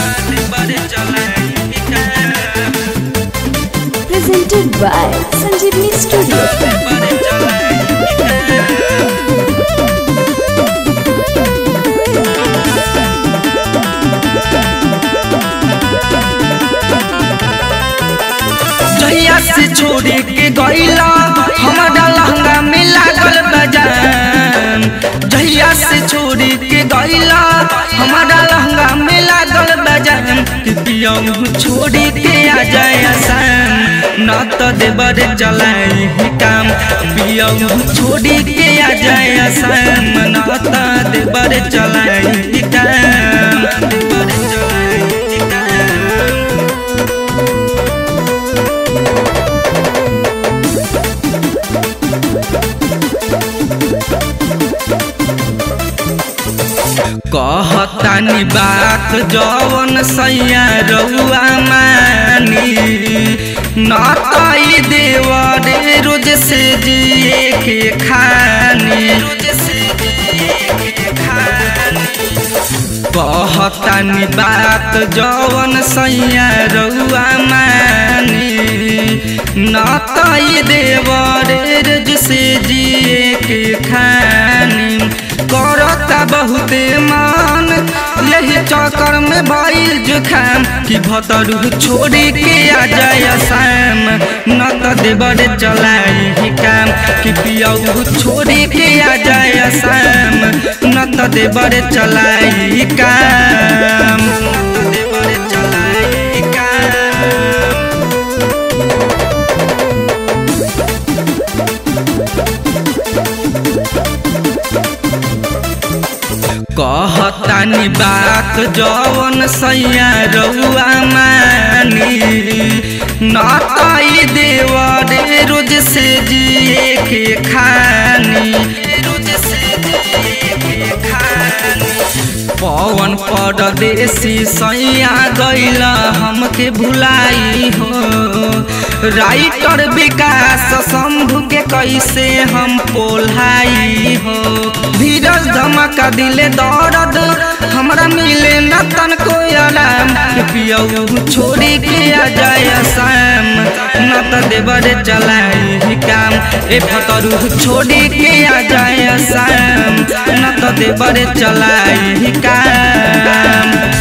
Presented by Sanjeevani Studio. जहिया से छोड़े के गईला हमारा लहंगा में लागल बजान जहिया से छोड़े के गईला हमारा लहंगा में लागल बजान कि पियऊ छोड़े के आ जाए आसान न तो देवर चलाए ही काम पियऊ छोड़े के आ जाए आसान न तो देवर चलाए ही काम देवर चलाए ही काम कहतानी बात जवन सैया रउआ मानी न तई देवरे रोज से जिए के खानी रोज से जिए के खानी कहतानी बात जवन सैया रउआ मानी न तई देवरे रोज से जिए के खानी करता बहुते मान यही चक्कर में भइल जुखाम कि भतरू छोड़ी के आ जाए शाम न त देवर चलाई ही काम कि पियऊ छोड़ी के आ जाए शाम न त देवर चलाई काम न त देवर चलाई काम कहतानी बात जवन सैया रउआ मानी न तई देवरे रोज से जिए के खानी रोज से जिए के खानी पवन परदेसी सैया गैल हमके भुलाई हो राइटर विकास शंभु के कैसे हम पोल्हाई हो धीरज धमका दिले दर्द हमरा मिले न तन को आराम पियऊ छोड़ी के आ जाए शाम न त देवर चलाई ही काम ए फतरू छोड़ी के आ जाए शाम न त देवर चलाई ही काम